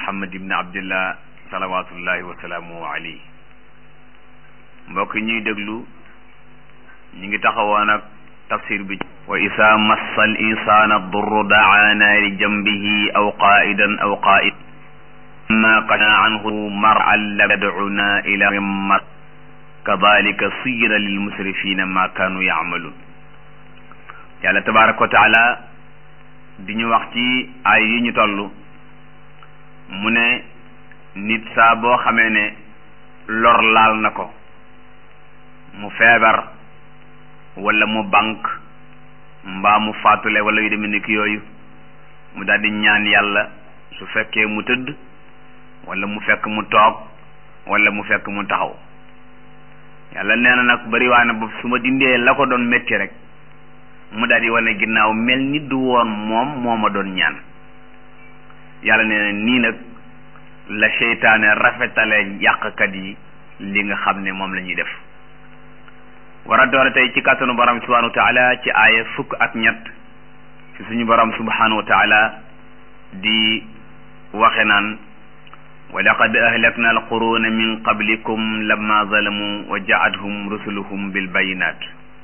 muhammad ibn abdillah salawatullahi wa salaamu alayhi mbokk ñuy déglu ñu ngi taxawoon ak tafsir bi wa isa massa al insana durru daana li jambihi aw qaidan aw qaid ma qana anhu mar'an lam yad'una ila mar kadalika suyira lil musrifina ma kanu ya'malun yàlla tabaraka wa taala di ñu wax ci ay yi ñu toll mu ne nit saa boo xamee ne lor laal na ko mu feebar wala mu bank mbaa mu faatule wala yu demee ni ki yooyu mu daal di ñaan yàlla su fekkee mu tëdd wala mu fekk mu toog wala mu fekk mu taxaw yàlla nee na nag bariwaane boobu su ma dindee la ko doon métti rek mu daal di wane ginnaaw mel ni du woon moom moo ma doon ñaan yàlla nee na nii nag la seytaane rafetale yàqkat yi li nga xam ne moom la ñuy def war a doore tey ci kàttanu borom subhanahu wa taala ci aaya fukk ak ñett ci suñu borom subhanahu wa taala di waxe naan wa laqad ahlakna alquruna min qablikum lamma zalamu wa ja'athum rusuluhum bil bayinat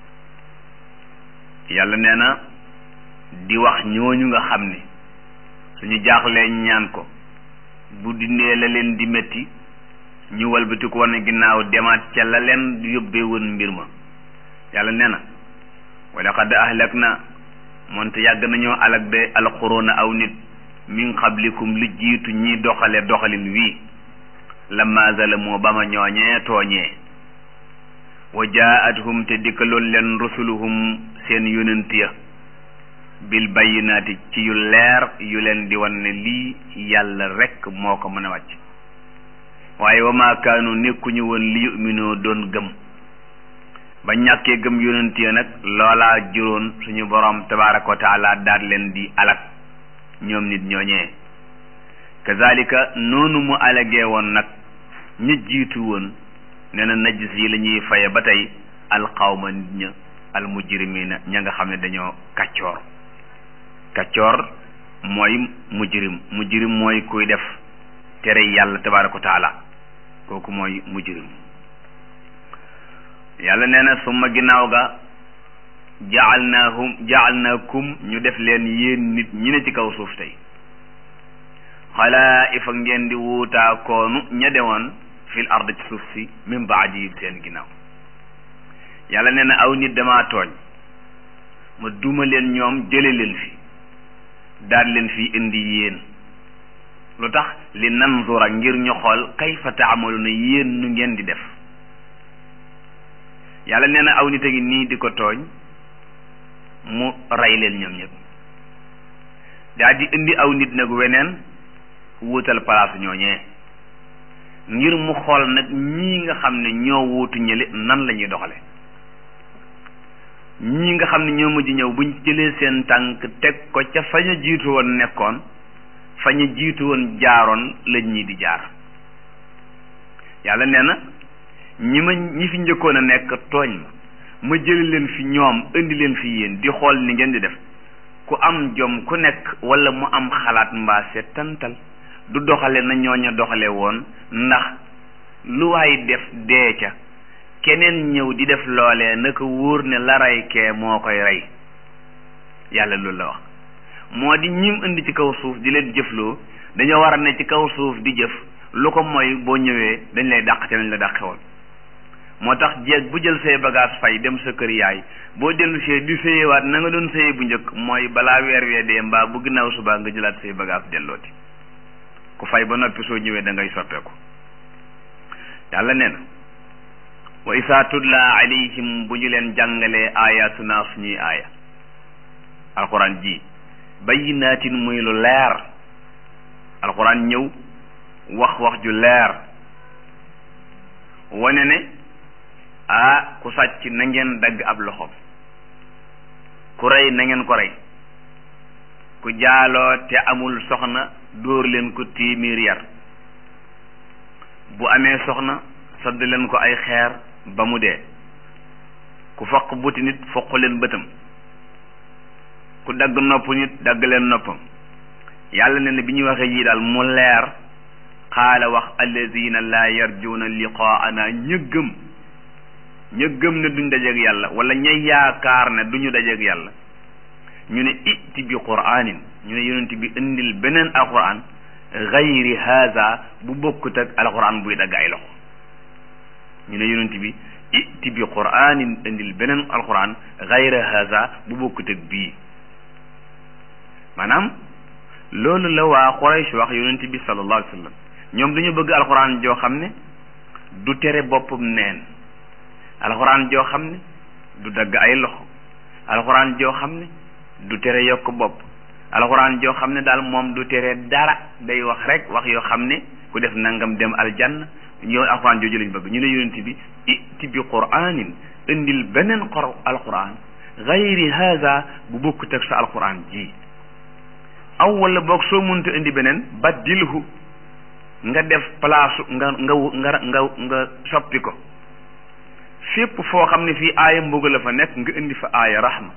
yàlla nee na di wax ñooñu nga xam ne suñu jaaxlee ñaan ko bu dindee la leen di métti ñu walbati ko wane ginnaaw demaat ca la leen yóbbee woon mbir ma yàlla nee na wa laqad ahlak na moonte yàgg nañoo alak de alquruna aw nit min qablikum lu jiitu ñi doxale doxalin wii lamma zalamoo ba ma ñooñee tooñee wa jaa'athum te dikkaloon leen rusuluhum seen yonent ya bil bayyinaati ci yu leer yu leen di wan ne lii yàlla rekk moo ko mën a wàcc waaye wa maa kaanu nekkuñu woon li yuminoo doon gëm ba ñàkkee gëm yonent ya nag loolaa juróon suñu boroom tabaaraka wa taala daat leen di alak ñoom nit ñooñee kazalika noonu mu alagee woon nag ña jiitu woon nee na najis yi la ñuy faye ba tey alxawma nit ña almujrimina ña nga xam ne dañoo kàccoor kàccoor mooy mujrim mujrim mooy kuy def tere yàlla tabaaraka wa taala kooku mooy mujrim yàlla nee na summa ginnaaw ga jaalnaahum jaalnaakum ñu def leen yéen nit ñi ne ci kaw suuf tey xalaa'ifa ngeen di wuutaa koonu ña dewoon fil ard ci suuf si min baadi seen ginnaaw yàlla nee na aw nit damaa tooñ ma duma leen ñoom jële leen fi daal leen fi indi yéen lu tax li nanzura ngir ñu xool kayfa taamaluna yéen nu ngeen di def yàlla nee na aw nit a ngi nii di ko tooñ mu rey leen ñoom ñëpp daal di indi aw nit nag weneen wuutal palaasu ñooñee ngir mu xool nag ñii nga xam ne ñoo wuutu ñële nan la ñuy doxale ñii nga xam ne ñoo mujj ñëw buñ jëlee seen tànk teg ko ca fañ a jiitu woon nekkoon fañ a jiitu woon jaaroon lañ ñii di jaar yàlla nee na ñi ma ñi fi njëkkoon a nekk tooñ ma ma jëli leen fi ñoom indi leen fi yéen di xool ni ngeen di def ku am jom ku nekk wala mu am xalaat mbaa seetantal du doxale na ñooña doxale woon ndax lu waay def dee ca keneen ñëw di def loolee naka wóor ne la rey kee moo koy rey yàlla loolu la wax moo di ñim indi ci kaw suuf di leen jëfloo dañoo war a ne ci kaw suuf di jëf lu ko mooy boo ñëwee dañ lay dàq te nañ la dàqe woon moo tax jeeg bu jël say bagage fay dem sa kër yaay boo dellu see di séyewaat na nga doon séye bu njëkk mooy balaa weer wee dee mbaa bu ginnaaw subaa nga jëlaat say bagage dellooti ku fay ba noppi soo ñëwee da ngay soppeeku yàlla nee na wa isaa tutla alayhim bu ñu leen jàngalee ayatuna suñuy aaya alquran ji bayyinaatin muy lu leer alquran ñëw wax wax ju leer wane ne ah ku sàcc na ngeen dagg ab loxoom ku rey na ngeen ko rey ku jaaloo te amul soxna dóor leen ko téeméer yar bu amee soxna sadd leen ko ay xeer ba mu dee ku foq buti nit foq leen bëtam ku dagg nopp nit dagg leen noppam yàlla ne ne bi ñuy waxee yii daal mu leer qaala wax alladina laa yarjuuna liqaana ñëggëm ñëggëm ne duñ dajeeg yàlla wala ña yaakaar ne duñu dajeeg yàlla ñu ne itti bi qur'anin ñu ne yonent bi indil beneen alquran gayri haza bu bokkut ak alquran buy dagg ay loxo ñu ne yonent bi itti bi qur'anin indil beneen alquran gayri haza bu bokkut ak bii maanaam loolu la waa Quraysh wax yonent bi sallallahu alayhi wa sallam ñoom dañu bëgg alquran joo xam ne du tere boppam neen alquran joo xam ne du dagg ay loxo alquran joo xam ne du tere yokk bopp alxuraan joo xam ne daal moom du tere dara day wax rek wax yoo xam ne ku def nangam dem aljanna ñoo alxuraan jooju lañ bëgg ñu ne yonent bi itti bi qur'anin indil beneen xor alxuraan gayri haza bu bokkut ak sa alxuraan ji aw wala boog soo mënta indi beneen baddilhu nga def place nga nga nga nga nga soppi ko fépp foo xam ne fii aaya mbugal la fa nekk nga indi fa aaya rahma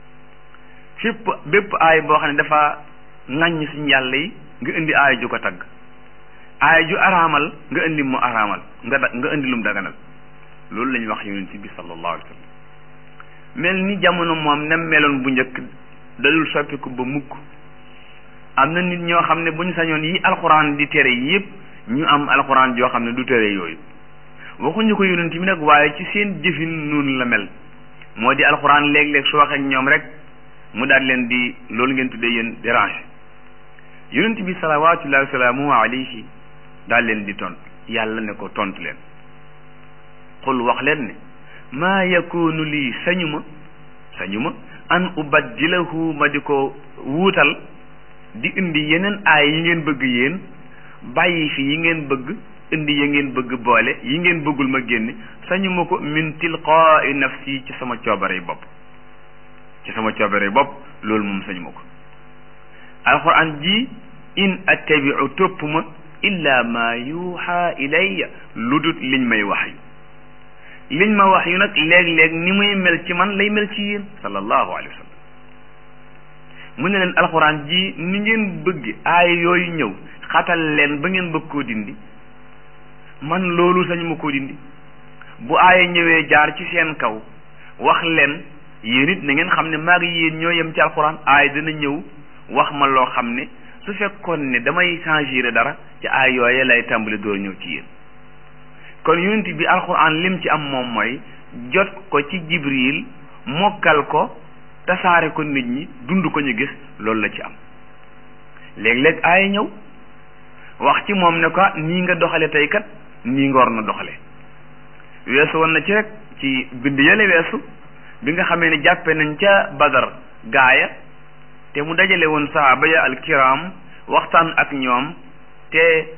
fépp bépp aay boo xam ne dafa ŋàññ suñu yàlla yi nga indi aay ju ko tagg aay ju araamal nga indi mu araamal nga da nga indi lum daganal loolu la ñuy wax yonent bi sallallahu alayhi wa sallam mel ni jamono moom nem meloon bu njëkk dalul soppiku ba mukk am na nit ñoo xam ne bu ñu sañoon yi alxuraan di tere yépp ñu am alxuraan joo xam ne du tere yooyu waxuñu ko yonent bi nag waaye ci seen jëfin noonu la mel moo di alxuraan léeg-léeg su waxee ak ñoom rek mu daal leen di loolu ngeen tuddee yéen dérange yonent bi salawaatullahi wa salaamu alayhi daal leen di tontu yàlla ne ko tontu leen xul wax leen ne maa yakunu lii sañu ma sañu ma an ubaddilahu ma di ko wuutal di indi yeneen aay yi ngeen bëgg yéen bàyyi fi yi ngeen bëgg indi ya ngeen bëgg boole yi ngeen bëggul ma génne sañu ma ko min tilqaai nafsi ci sama coobare bopp ci sama coobare bopp loolu moom sañu ma ko alquran ji in attabiu topp ma illa ma yuuxa ilayya lu dut liñ may wax yu liñ ma wax yu nag léeg-léeg ni muy mel ci man lay mel ci yéen sallallahu alayhi wa sallam mu ne leen alquran ji ni ngeen bëgg aay yooyu ñëw xatal leen ba ngeen bëgg koo dindi man loolu sañu ma koo dindi bu aaya ñëwee jaar ci seen kaw wax leen yéen it na ngeen xam ne maa ngi yéen ñoo yem ci alxuraan aay dana ñëw wax ma loo xam ne su fekkoon ne damay changer dara ci aay yooye lay tàmbali door ñëw ci yéen kon yonent bi alxuraan lim ci am moom mooy jot ko ci jibril mokkal ko tasaare ko nit ñi dund ko ñu gis loolu la ci am léeg-léeg aaya ñëw wax ci moom ne ko nii nga doxale tey kat nii nga war na doxale weesu woon na ci rek ci bind yële weesu bi nga xamee ne jàppe nañ ca badar gaaya te mu dajale woon sahaaba ya alkiram waxtaan ak ñoom te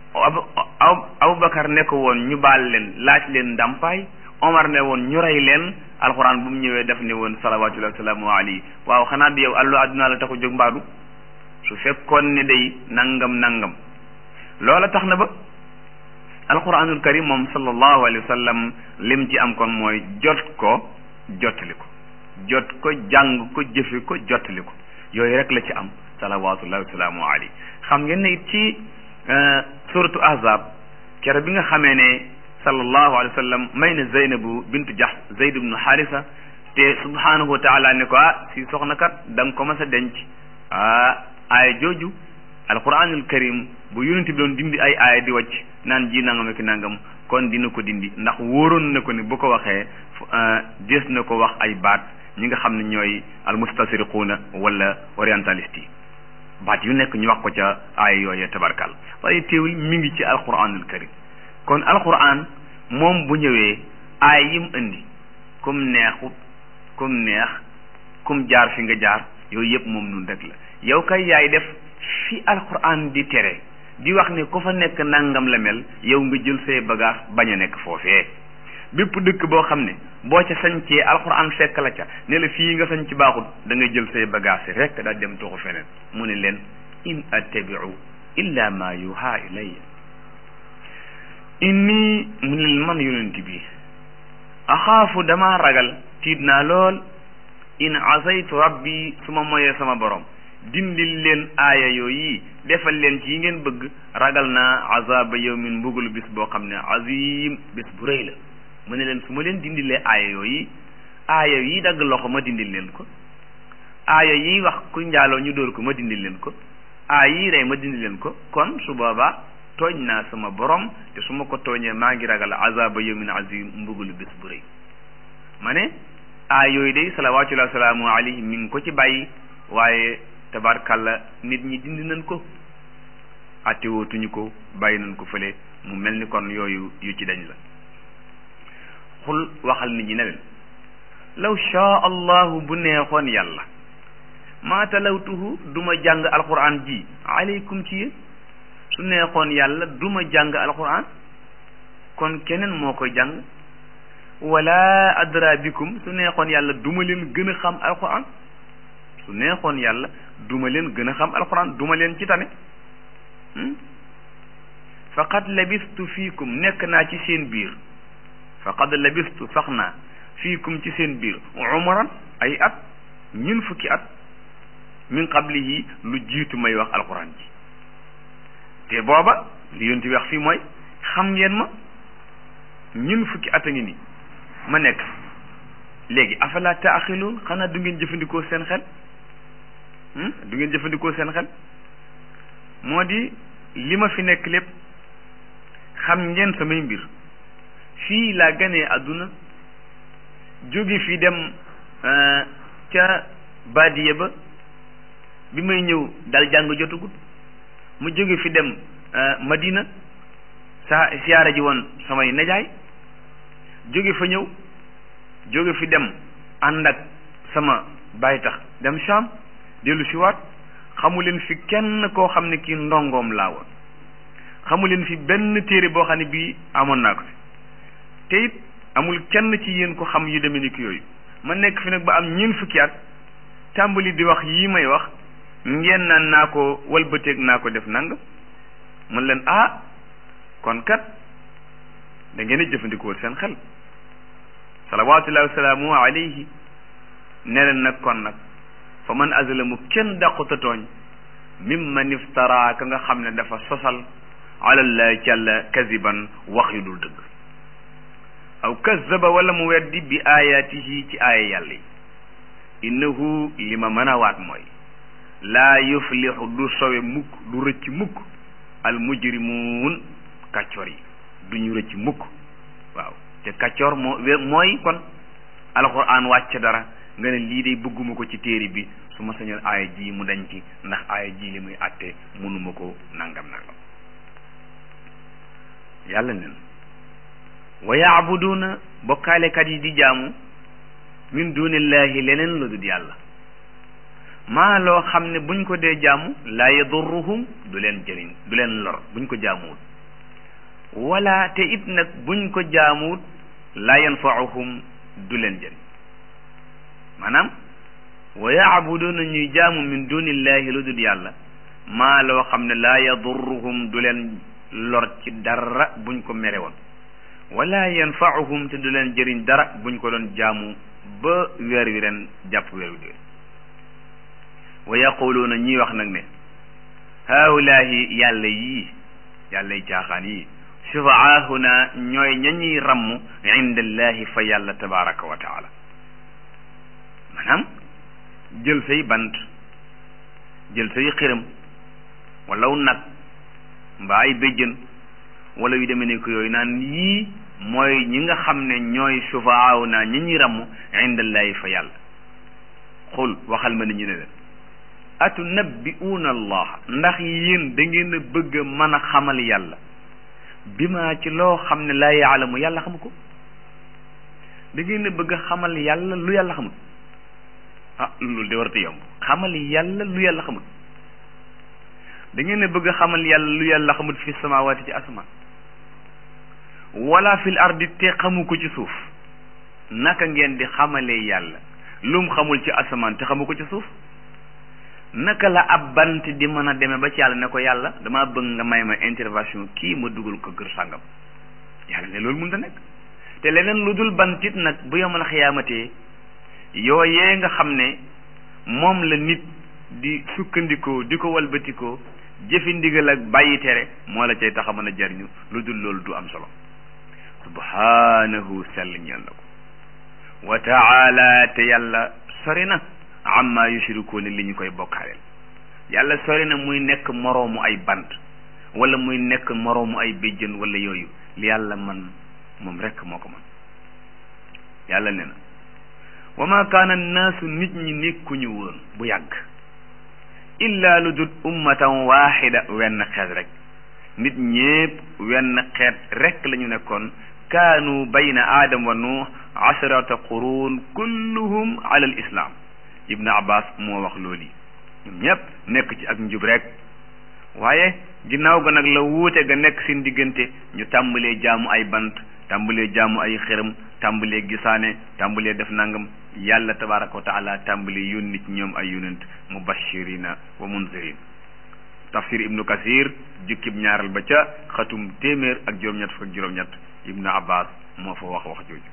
aw abubakar ne ko woon ñu baal leen laaj leen ndàmpaay omar ne woon ñu rey leen alxuraan bu mu ñëwee def ne woon salawatullahi wasalaamu alayhi waaw xanaa di yow allu adduna la taxu jóg mbaadu su fekkoon ne day nangam nangam loola tax na ba alquranul karim moom sallallahu alayhi wa sallam lim ci am kon mooy jot ko jottali ko jot ko jàng ko jëfe ko jottali ko yooyu rek la ci am salawatullahi wasalaamu alayhi xam ngeen ne it ci suratu ahzab kere bi nga xamee ne sallallahu alayhi wa sallam may na zeynabu bintu jax zeyd ibnu xaarisa te subhanahu wa taala ne ko ah si soxna kat da nga ko mas a denc ah aaya jooju alquranul karim bu yonent bi doon dindi ay aaya di wàcc naan ji nangam ak nangam kon dina ko dindi ndax wóoroon na ko ne bu ko waxee des na ko wax ay baat ñi nga xam ne ñooy almustasriquuna wala orientaliste yi baat yu nekk ñu wax ko ca aaya yooyee tabarkal waaye teewul mi ngi ci alquranul karim kon alquran moom bu ñëwee aay yim indi kum neexut kum neex kum jaar fi nga jaar yooyu yëpp moom nun rek la yow kay yaay def fi alquran di tere di wax ne ku fa nekk nangam la mel yow nga jël say bagage bañ a nekk foofee bépp dëkk boo xam ne boo ca sañcee alquran fekk la ca ne la fii nga sañ ci baaxut da ngay jël say bagage rek daal dem tuxu feneen mu ne leen in attabiu illa ma yuha ilayya inni mu ne leen man yonent bi axaafu dama ragal tiit naa lool in asaytu rabbi su ma moyee sama borom dindil leen aaya yooyu defal leen ci yi ngeen bëgg ragal naa azaba yawmin mbugalu bis boo xam ne azim bis bu rëy la mu ne leen su ma leen dindilee aaya yooyu aaya yi dagg loxo ma dindil leen ko aaya yi wax ku njaaloo ñu dóor ko ma dindil leen ko aaya yi rey ma dindil leen ko kon su boobaa tooñ naa sama borom te su ma ko tooñee maa ngi ragal azaba yawmin azim mbugalu bis bu rëy ma ne aaya yooyu day salawaatullahi salaamu alayhi mi ngi ko ci bàyyi waaye tabarkalla nit ñi dindi nañ ko attewootuñu ko bàyyi nañ ko fële mu mel ni kon yooyu yu ci dañ la xul waxal nit ñi ne leen law shaa allahu bu neexoon yàlla maa talawtuhu duma jàng alquran ji aleykum ci yéen su neexoon yàlla duma jàng alquran kon keneen moo koy jàng wala adra bikum su neexoon yàlla duma leen gën a xam alquran su neexoon yàlla duma leen gën a xam alquran duma leen ci tane faqad labistu fiikum nekk naa ci seen biir faqad labistu sax naa fiikum ci seen biir umran ay at ñun fukki at min qablihi lu jiitu may wax alquran ji te booba li yonti wax fii mooy xam ngeen ma ñun fukki at a ngi nii ma nekk léegi afala taaxiluun xanaa du ngeen jëfandikoo seen xel du ngeen jëfandikoo seen xel moo di li ma fi nekk lépp xam ngeen samay mbir fii laa ganee àdduna jóge fi dem ca baadiye ba bi may ñëw dal jàng jotagut mu jóge fi dem Madina sa siyaara ji woon samay najaay jóge fa ñëw jóge fi dem ànd ak sama baay tax dem Sham dellu si waat xamu leen fi kenn koo xam ne kii ndongoom laa woon xamu leen fi benn téere boo xam ne bii amoon naa ko fi te it amul kenn ci yéen ko xam yu demee ni ki yooyu ma nekk fi nag ba am ñeent fukki at tàmbali di wax yii may wax ngeen naan naa ko walbateeg naa ko def nang mën leen ah kon kat da ngeen a jëfandikoo seen xel salawaatullahi wasalaamu alayhi ne leen nag kon nag fa man azlamu kenn dàquta tooñ mimman iftara ka nga xam ne dafa sosal alallahi jàlla kaziban wax yu dul dëgg aw kazaba wala mu weddi bi ayatihi ci aaya yàlla yi innahu li ma mën a waat mooy laa yuflixu du sowe mukk du rëcc mukk al mujrimuun kàccoor yi du ñu rëcc mukk waaw te kàccoor moo mooy kon alquran wàcc dara nga ne lii day bëgguma ko ci téere bi su ma sañoon aaya ji mu dañ ci ndax aaya ji li muy àtte mënuma ko nangam nangam yàlla nen wa yaabuduuna bokkaalekat yi di jaamu min dunillahi leneen lu dul yàlla maa loo xam ne buñ ko dee jaamu laa yadurruhum du leen jëriñ du leen lor buñ ko jaamuwut wala te it nag buñ ko jaamuwut laa yanfauhum du leen jëriñ maanaam wa yaabuduuna ñuy jaamu min dunillahi lu dul yàlla maa loo xam ne laa yadurruhum du leen lor ci dara buñ ko mere woon wala yanfauhum te du leen jëriñ dara buñ ko doon jaamu ba weer wi ren jàpp weer wi déwén wa yaquluuna ñuy wax nag ne haulaahi yàlla yii yàlla yi caaxaan yii shufaahuna ñooy ña ñuy ramm inda allahi fa yàlla tabaraka wa taala maanaam jël say bant jël say xiram walaw nag mbaa ay béjjën wala yu demee ne ko yooyu naan yii mooy ñi nga xam ne ñooy shufaahuna ñi ñuy ramm inda allahi fa yàlla xul waxal ma ni ñu ne leen atunabbi'uuna allah ndax yéen da ngeen a bëgg a mën a xamal yàlla bi ma ci loo xam ne laa yaalamu yàlla xamu ko da ngeen a bëgg a xamal yàlla lu yàlla xamul ah loolu de warta yomb xamal yàlla lu yàlla xamul da ngeen a bëgg a xamal yàlla lu yàlla xamul fi samawaati ci asamaan wala fil ardi te xamu ko ci suuf naka ngeen di xamalee yàlla lum xamul ci asamaan te xamu ko ci suuf naka la ab bant di mën a demee ba ci yàlla ne ko yàlla damaa bëgg nga may ma intervention kii ma dugal ko kër sàngam yàlla ne loolu mënut a nekk te leneen lu dul bantit nag bu yomal xiyaamatee yooyee nga xam ne moom la nit di sukkandikoo di ko walbatikoo jëfi ndigal ak bàyyi tere moo la cay tax a mën a jariñu lu dul loolu du am solo subhanahu sell ñeel na ko wa taala te yàlla sori na amma yushrikuuna li ñu koy bokkaaleel yàlla sori na muy nekk moroomu ay bant wala muy nekk moroomu ay béjjën wala yooyu li yàlla man moom rekk moo ko man yàlla ne na wa ma kaana naasu nit ñi nekkuñu woon bu yàgg illa lu dul ummatan waaxida wenn xeet rek nit ñépp wenn xeet rek la ñu nekkoon kaanu bayna aadam wa nuux asharata quruun kulluhum ala al islam ibnu abbas moo wax loolu ñoom ñépp nekk ci ak njub rek waaye ginnaaw ga nag la wuute ga nekk seen diggante ñu tàmbalee jaamu ay bant tàmbalee jaamu ay xërëm tàmbalee gisaane tàmbalee def nangam yàlla tabaraka wa taala tàmbalee yónni ci ñoom ay yonent mubashirina wa munzirin tafsir ibnu kasir jukkib ñaaral ba ca xatum téeméer ak juróom-ñett fukk ak juróom-ñett ibnu abbas moo fa wax wax jooju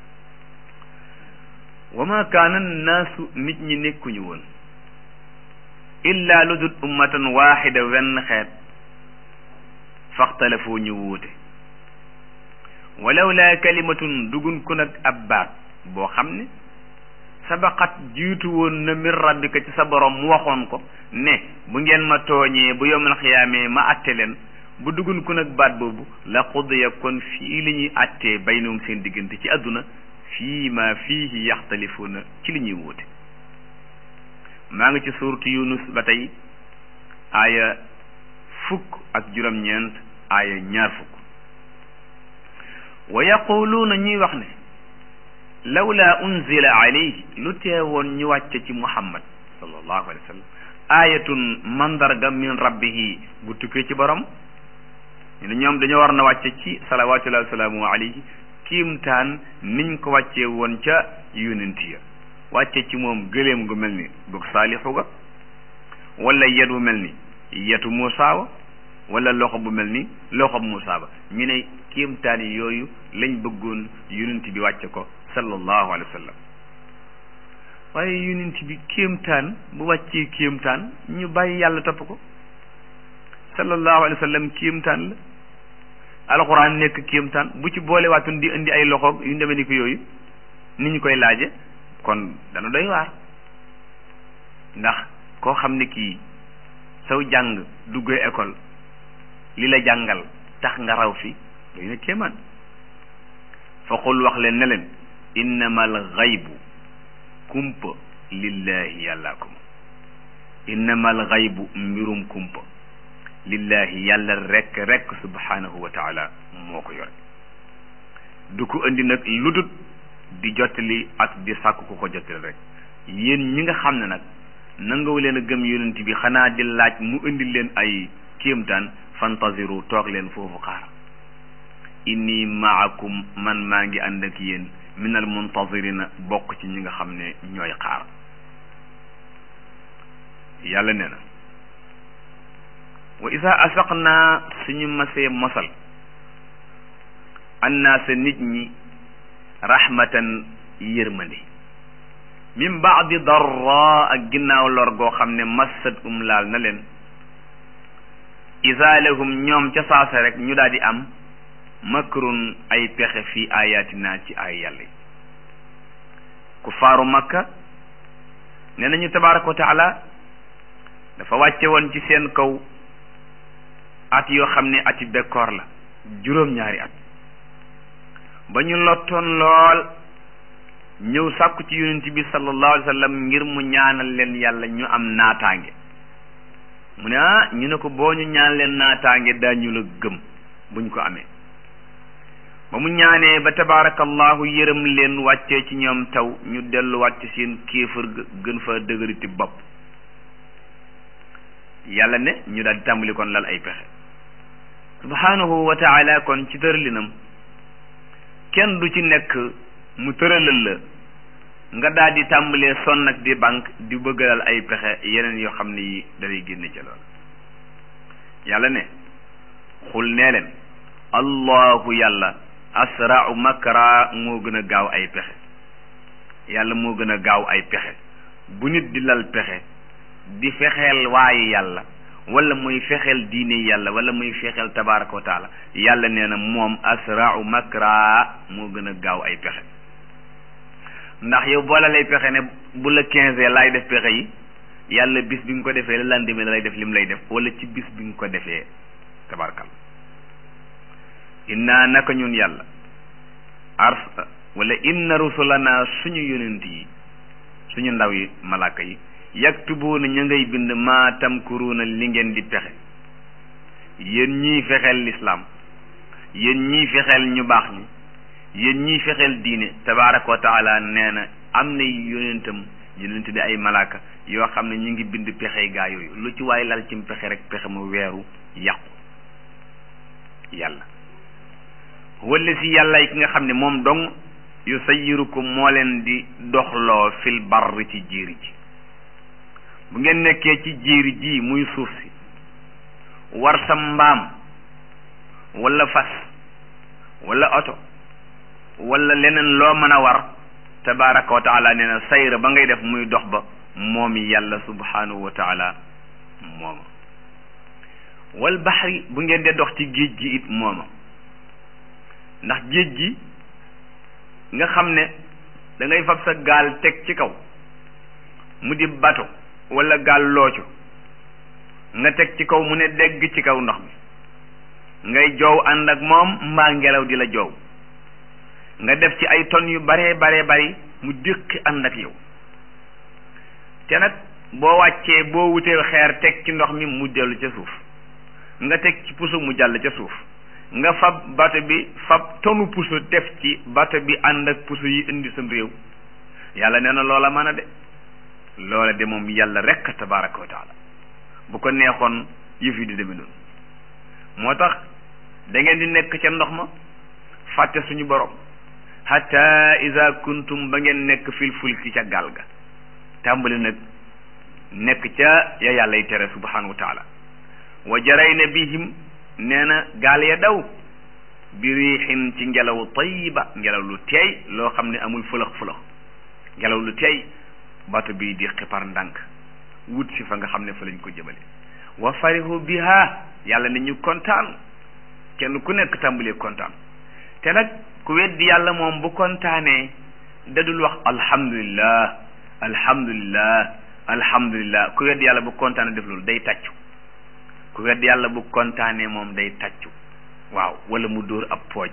wa ma kaana naasu nit ñi nekkuñu woon illa lu dul ummatan waaxida wenn xeet faxtalafoo ñu wuute walaw laa kalimatun dugun ku nag ab baat boo xam ne sabaqat jiitu woon na min rabbika ci sa borom mu waxoon ko ne bu ngeen ma tooñee bu yowmal xiyaamee ma atte leen bu dugun ku nag baat boobu la qudiya kon fii li ñuy attee baynahum seen diggante ci àdduna fii ma fiihi yaxtalifuuna ci li ñuy wuute maa ngi ci suurtu yunus ba tey aaya fukk ak juróom-ñeent aaya ñaar fukk wa yaquluuna ñuy wax ne lawla unzila alayhi lu teewoon ñu wàcce ci muhammad sallallahu alayhi wa sallam aayatun mandarga min rabbihi bu tukkee ci borom ñu ne ñoom dañoo war na wàcce ci salawatullahi wasalaamu alayhi kiimtaan niñ ko wàccee woon ca yonent ya wàcce ci moom gëléem gu mel ni bug saalixu ga wala yet bu mel ni yetu Muusaa wa wala loxo bu mel ni loxo Muusaa ba ñu ne kiimtaan yi yooyu lañ bëggoon yonent bi wàcce ko sallallahu alayhi wa sallam waaye yonent bi kiimtaan bu wàccee kiimtaan ñu bàyyi yàlla topp ko sallallahu alayhi wa sallam kiimtaan la alxuraan nekk kiimtaan bu ci boole waatun di indi ay loxoog yu demee ni ko yooyu ni ñu koy laaje kon dana doy waar ndax koo xam ne kii saw jàng duggee école li la jàngal tax nga raw fi doy na kéemaan fa qul wax leen ne leen innama al xaybu kumpa lillahi yàllaa ko moom innama al xaybu mbirum kumpa lillahi yàlla rekk rekk subhanahu wa taala moo ko yore du ko indi nag ludut di jottali ak di sàkk ku ko jottali rek yéen ñi nga xam ne nag nangaw leen a gëm yonent bi xanaa di laaj mu indi leen ay kéemtaan fantaziru toog leen foofu xaar inni maakum man maa ngi ànd ak yéen minal muntazirina bokk ci ñi nga xam ne ñooy xaar yàlla nee na wa isa asaqnaa suñu masee mosal annaasa nit ñi rahmatan yërmande min baadi darra ak ginnaaw lor goo xam ne massat um laal na leen isa lahum ñoom ca saasa rek ñu daal di am makrun ay pexe fii ayatina ci ay yàlla yi ku faaru makka nee nañu tabaraka wa taala dafa wàcce woon ci seen kaw at yoo xam ne ati bekkoor la juróom-ñaari at ba ñu lottoon lool ñëw sàkku ci yonent bi sallallahu alayhi wa sallam ngir mu ñaanal leen yàlla ñu am naataange mu ne ah ñu ne ko boo ñu ñaan leen naataange daañu la gëm buñ ko amee ba mu ñaanee ba tabaarakallahu yërëm leen wàccee ci ñoom taw ñu dellu wàcc seen kéefër gën fa dëgëriti bopp yàlla ne ñu daal di tàmbali kon lal ay pexe subhanahu wa taala kon ci tëralinam kenn du ci nekk mu tëralal la nga daal di tàmbalee sonn ak di banque di bëggalal ay pexe yeneen yoo xam ne yi dalay génne ca lool yàlla ne xul nee leen allahu yàlla asrau makra moo gën a gaaw ay pexe yàlla moo gën a gaaw ay pexe bu nit di lal pexe di fexeel waayi yàlla wala muy fexeel diine yàlla wala muy fexeel tabaraka wa taala yàlla nee na moom asrau makra moo gën a gaaw ay pexe ndax yow boola lay pexe ne bu la quinze laay def pexe yi yàlla bis bi nga ko defee la lendemain lay def lim lay def wala ci bis bi nga ko defee tabarakal inna naka ñun yàlla ars wala inna rusulana suñu yonent yi suñu ndaw yi malaaka yi yaktubuuna ñu ngay bind maa tamkuruuna li ngeen di pexe yéen ñii fexeel lislaam yéen ñii fexeel ñu baax ñi yéen ñii fexeel diine tabaraka wa taala nee na am na yonentam yonent di ay malaaka yoo xam ne ñu ngi bind pexe gaa yooyu lu ci waay lal ci pexe rek pexe mu weeru yàqu yàlla wala si yàlla yi ki nga xam ne moom dong yu sayyirukum moo leen di doxloo fil barri ci jiiri ji bu ngeen nekkee ci jiiri ji muy suuf si war sa mbaam wala fas wala oto wala leneen loo mën a war tabaraka wa taala nee na sayra ba ngay def muy dox ba moom yàlla subhanahu wa taala mooma wal baxri bu ngeen dee dox ci géej gi it mooma ndax géej gi nga xam ne da ngay fab sa gaal teg ci kaw mu di bato wala gaal looco nga teg ci kaw mu ne dégg ci kaw ndox mi ngay joow ànd ak moom mbaa ngelaw di la joow nga def ci ay tonnes yu baree baree bari mu déqi ànd ak yow te nag boo wàccee boo wutee xeer teg ci ndox mi mu dellu ca suuf nga teg ci puso mu jàll ca suuf nga fab bato bi fab tonu puso def ci bato bi ànd ak puso yi indi sam réew yàlla nee na loola mën a de loola de moom yàlla rekk tabaraka wa taala bu ko neexoon yëf yi di demee noonu moo tax da ngeen di nekk ca ndox ma fàtte suñu borom hatta iza kuntum ba ngeen nekk fil fulki ca gaal ga tàmbali nag nekk ca ya yàlla y tere subhanahu wa taala wa jarayna bihim nee na gaal ya daw bi riixin ci ngelaw tayiba ngelaw lu teey loo xam ne amul fëlëx fëlëx ngelaw lu teey bato bi di xipar ndànk wut si fa nga xam ne fa lañ ko jëmale wa farihu biha yàlla ne ñu kontaan kenn ku nekk tàmbalee kontaan te nag ku weddi yàlla moom bu kontaanee dadul wax alhamdulillah alhamdulillah alhamdulillah ku weddi yàlla bu kontaanee def loolu day tàccu ku weddi yàlla bu kontaanee moom day tàccu waaw wala mu dóor ab pooj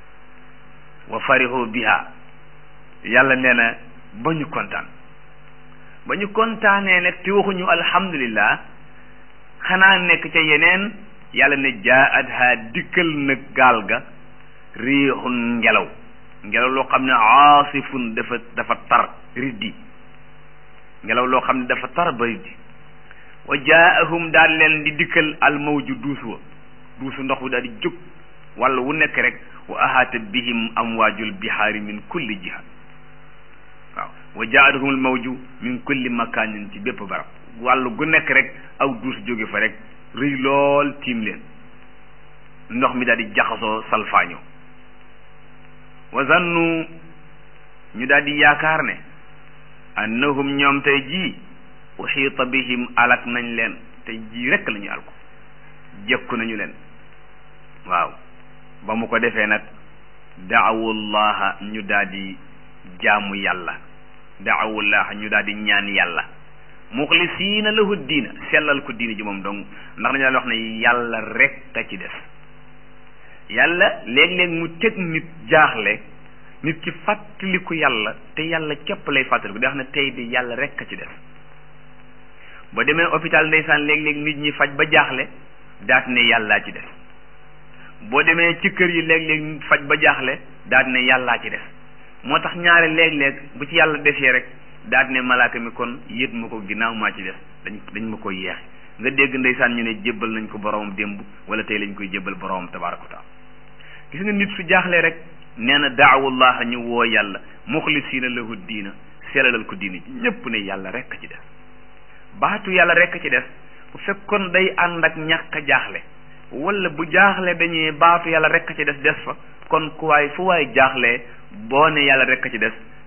wa farihu biha yàlla nee na ba ñu kontaan ba ñu kontaanee nag te waxuñu alhamdulillah xanaa nekk ca yeneen yàlla ne jaat ha dikkal nag gaal ga riixun ngelaw ngelaw loo xam ne aasifun dafa dafa tar riddi ngelaw loo xam ne dafa tar ba riddi wa jaahum daal leen di dikkal al mawju duus wa duusu ndox wi daal di jóg walla wu nekk rek wa ahaata bihim amwaajul bihaari min kulli jiha waaw wa jaahum al mawju min kulli makaanin ci bépp barab wàllu gu nekk rek aw duus jóge fa rek rëy lool tiim leen ndox mi daal di jaxasoo salfaaño wa zannu ñu daal di yaakaar ne annahum ñoom tey jii uxiita bihim alak nañ leen tey jii rekk la ñu alko jekku nañu leen waaw ba mu ko defee nag daawullaha ñu daal di jaamu yàlla daawullaha ñu daal di ñaan yàlla muxlisiina lahu diina sellal ko diina ji moom dong ndax dañu daan wax ne yàlla rekk a ci des yàlla léeg-léeg mu teg nit jaaxle nit ki fàttaliku yàlla te yàlla képp lay fàttaliku di wax ne tey di yàlla rekk a ci des boo demee hôpital ndeysaan léeg-léeg nit ñi faj ba jaaxle daat ne yàllaa ci des boo demee ci kër yi léeg-léeg faj ba jaaxle daat ne yàllaa ci des moo tax ñaare léeg-léeg bu ci yàlla desee rek daat ne malaaka mi kon yët ma ko ginnaaw maa ci des dañ dañ ma koy yeexe nga dégg ndeysaan ñu ne jébbal nañ ko boromam démb wala tey lañ koy jébbal boromam tabaaraka wa taala gis nga nit su jaaxlee rek nee na daawullah ñu woo yàlla muxlisiina lahu diina selalal ko diina ji ñépp ne yàlla rekk ci des baatu yàlla rekk ci des bu fekkoon day ànd ak ñàkk a jaaxle wala bu jaaxle dañuy baatu yàlla rekk ci des des fa kon ku waay fu waay jaaxlee boo ne yàlla rekk ci des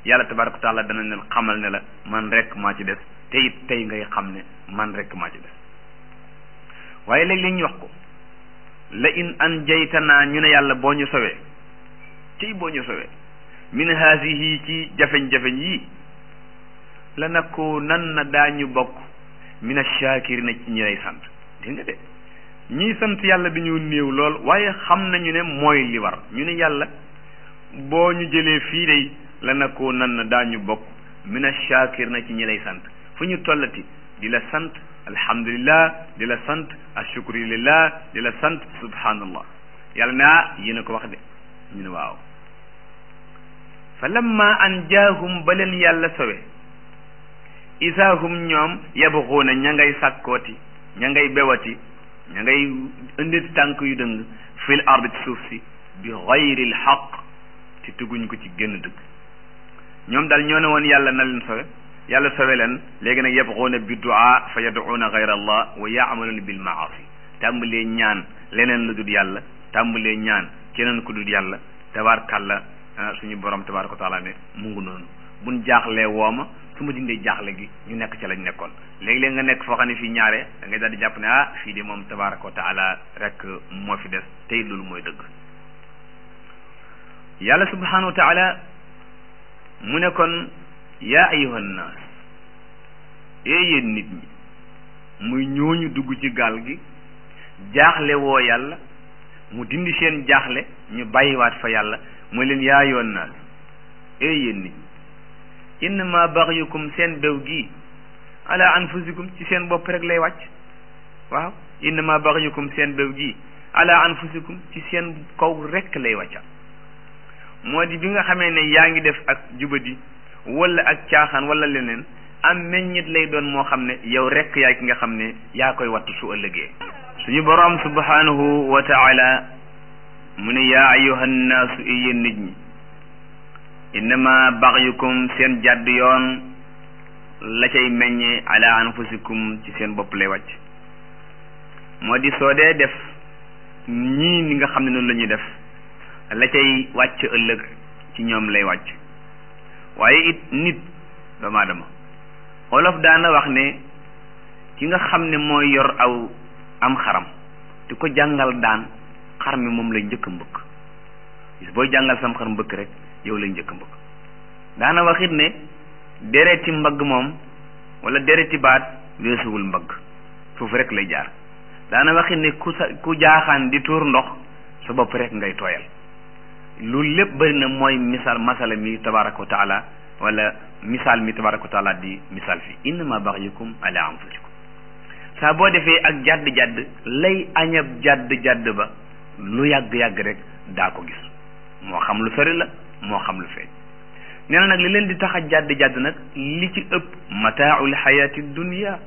yàlla tabaraka wa taala dana ne xamal ne la man rek maa ci des te it tey ngay xam ne man rek maa ci des waaye léeg-léeg ñu wax ko la in an jaytanaa ñu ne yàlla boo ñu sowee tey boo ñu sowee min haasihi ci jafeñ-jafeñ yii la nakuunanna daañu bokk min ash-shaakirina ci ñi lay sant dégg nga de ñii sant yàlla dañu néew lool waaye xam nañu ne mooy li war ñu ne yàlla boo ñu jëlee fii day la nakuunanna daañu bokk min ash-shaakirina ci ñi lay sant fu ñu tollati di la sant alhamdulillah di la sant ashukru lillah di la sant subhanallah yàlla ne ah yéen a ko wax de ñu ne waaw fa lamma an jaahum ba leen yàlla sowe isaahum ñoom yabxuuna ña ngay sàkkooti ña ngay bewati ña ngay indi tànk yu dëng fil ard ci suuf si bi xayril xaq te teguñ ko ci génn dëgg ñoom daal ñoo ne woon yàlla na leen sowe yàlla sowe leen léegi nag yabxuuna bi duaa fa yaduuna gayra allah wa yaamaluuna bil maasi tàmbalee ñaan leneen lu dul yàlla tàmbalee ñaan keneen ku dul yàlla tabaarkàlla suñu borom tabaaraka wa taala ne mu ngi noonu buñ jaaxlee wooma su ma dindee jaaxle gi ñu nekk ca lañ nekkoon léegi-léeg nga nekk foo xam ne fii ñaare da ngay daal di jàpp ne ah fii de moom tabaaraka wa taala rek moo fi des tey loolu mooy dëgg yàlla subhanahu wa taala mu ne kon yaa ayyuhan naas ee yéen nit ñi muy ñooñu dugg ci gaal gi jaaxle woo yàlla mu dindi seen jaaxle ñu bàyyiwaat fa yàlla mooy leen yaa ayyuhan naas ee yéen nit ñi innama baxyukum seen bew gi ala anfusikum ci seen bopp rek lay wàcc waaw innama baxyukum seen bew gi ala anfusikum ci seen kaw rek lay wàcca moo di bi nga xamee ne yaa ngi def ak jubadi wala ak caaxaan wala leneen am meññit lay doon moo xam ne yow rek yaay ki nga xam ne yaa koy wattu su ëllëgee suñu boroom subhanahu wa taala mu ne yaa ayyuhan naasu yéen nit ñi innama baxyukum seen jàdd yoon la cay meññe ala anfusikum ci seen bopp lay wàcc moo di soo dee def ñii ni nga xam ne noonu la ñuy def la cay wàcc ëllëg ci ñoom lay wàcc waaye it nit doomu aadama olof daana wax ne ki nga xam ne mooy yor aw am xaram di ko jàngal daan xar mi moom lay njëkk a mbëkk bis booy jàngal sam xar mbëkk rek yow lay njëkk mbëgg daana waxit ne dereti mbagg moom wala dereti baat weesuwul mbagg foofu rek lay jaar daana waxit ne ku sa ku jaaxaan di tuur ndox sa bopp rek ngay tooyal loolu lépp bëri na mooy misaal masala mi tabaraka wa taala wala misaal mi tabaraka wa taala di misaal fi innama baxyukum ala anfusikum saa boo defee ak jàdd-jàdd lay añab jàdd-jàdd ba lu yàgg-yàgg rek daa ko gis moo xam lu sori la moo xam lu feeñ nee na nag li leen di tax a jàdd jàdd nag li ci ëpp mataaul xayaati dunia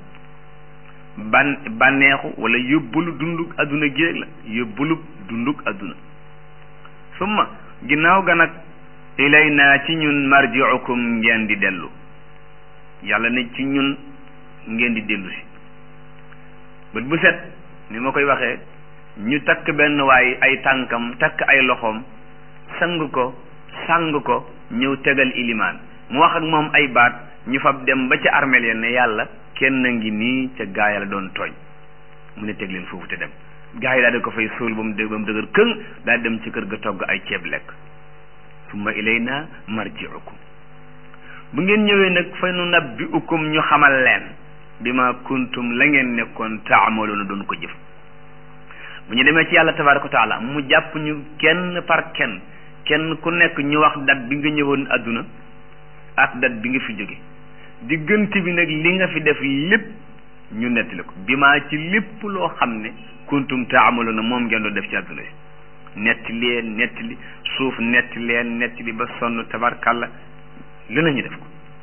ban bànneexu wala yóbbulu dunduk adduna géeg la yóbbulu dunduk adduna summa ginnaaw ga nag ilay naa ci ñun marjiukum ngeen di dellu yàlla ne ci ñun ngeen di dellu si bët bu set ni ma koy waxee ñu takk benn waay ay tànkam takk ay loxoom sang ko sang ko ñëw tegal ilimaan mu wax ak moom ay baat ñu fab dem ba ca armeel ya ne yàlla kenn ngi nii ca gaaya la doon tooñ mu ne teg leen foofu te dem gaa yi daal di ko fay suul ba mu dë ba mu dëgër këng daal dem ci kër ga togg ay ceeb lekk summa ilayna marjiukum bu ngeen ñëwee nag fa nu nabbiukum ñu xamal leen bi ma kuntum la ngeen nekkoon taamaloona doon ko jëf bu ñu demee ci yàlla tabaraka wa taala mu jàpp ñu kenn par kenn kenn ku nekk ñu wax dat bi nga ñëwoon àdduna ak dat bi nga fi jóge diggante bi nag li nga fi def lépp ñu nettali ko bi maa ci lépp loo xam ne kuntum taamaloona moom ngeen doon def ci àdduna si netti leen nettali suuf netti leen nettali ba sonn tabarkàlla lu nañu def ko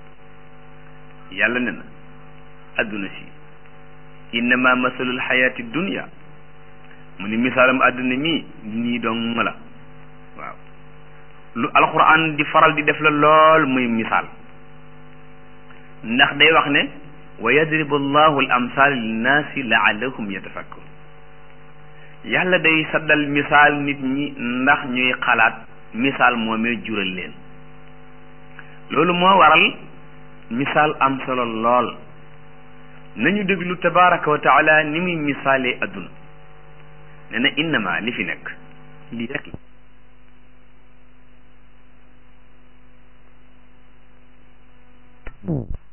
yàlla ne na àdduna si innama masalul xayaati dunia mu ni misaalam àdduna mii nii dong la waaw lu alquran di faral di def la lool muy misaal ndax day wax ne wa yadribu allahu al amsal linnaasi laallahum yatafakkarun yàlla day saddal misaal nit ñi ndax ñuy xalaat misaal moomee jural leen loolu moo waral misaal am solo lool nañu déglu tabaraka wa taala ni muy misaalee adduna ne na innama li fi nekk lii rek la